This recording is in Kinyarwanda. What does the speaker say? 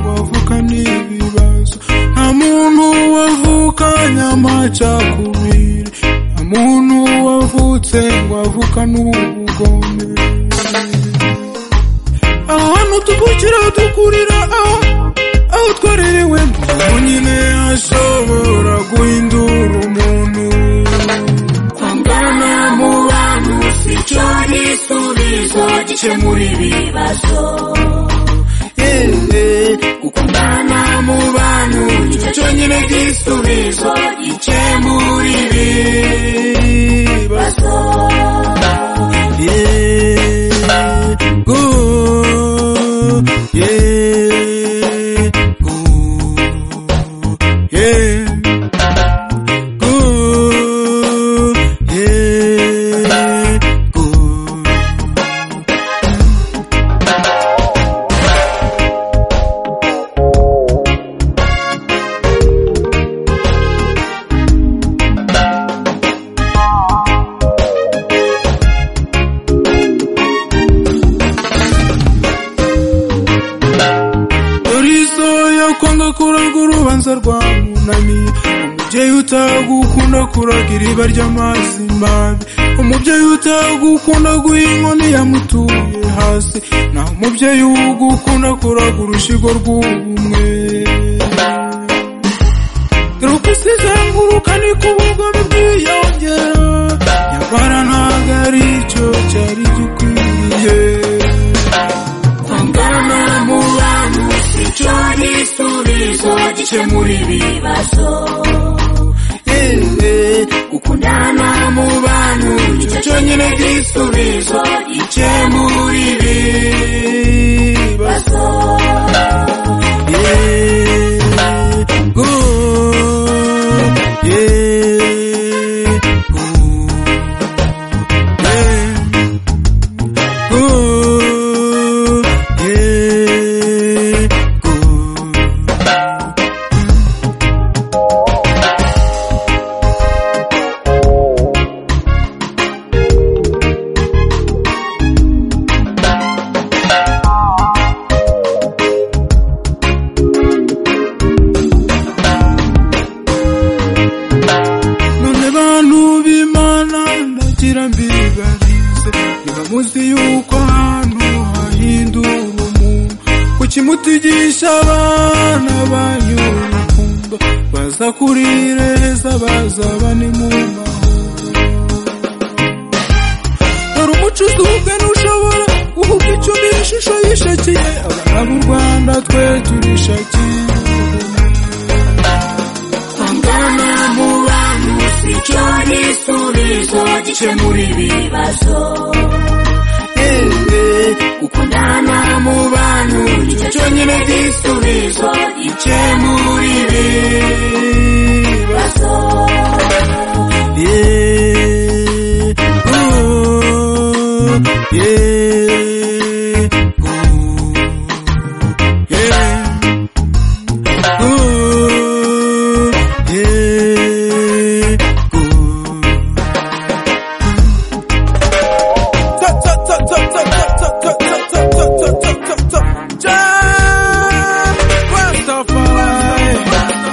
kuvuka n'ibibazo nta muntu wavukanye amacakubiri nta muntu wavutse ngo avukane ubugome aho hantu tuvukira dukurira aho aho twarerewe nyine hashobora guhindura umuntu kwangana mu bantu si cyo gisubizo gikemura ibibazo Eh, gukundana mu bantu nicyo cyonyine gisubizo gikemura ibibazo ibibazo Yeah, go, yeah, go, yeah, go, yeah, go. Polisi yo kwanga kurarwa urubanza rwa munani umubyeyi utagukunda kuragira iba ry'amazi mabi umubyeyi utagukunda guha inkoni yamutuye hasi naho umubyeyi ugukunda kuraga urushigo rw'ubumwe dore uko isi izenguruka niko ubugome bwiyongera nyamara ntabwo ari cyo cyari gikwiye kwangana mu bantu si cyo gisubizo gikemura ibibazo gukundana mu bantu nicyo cyonyine gisubizo gikemura ibibazo ibibazo Yeah, go, yeah, go, yeah, go, yeah, go. none bantu b'imana ndagira mbibarize niba muzi yuko ahantu hahindura umuntu kuki mutigisha abana banyu urukundo baza kurireza bazaba ni mu mahoro dore umucuzi ubwe ntushobora guhuga icumi ishusho yishakiye abana b'u rwanda twe turishakiye kwangana mu bantu si cyo gisubizo gikemura ibibazo gukundana mu bantu nicyo cyonyine gisubizo gikemura ibibazo Yeah, oh, yeah, oh, yeah, oh, yeah, oh. Rastafari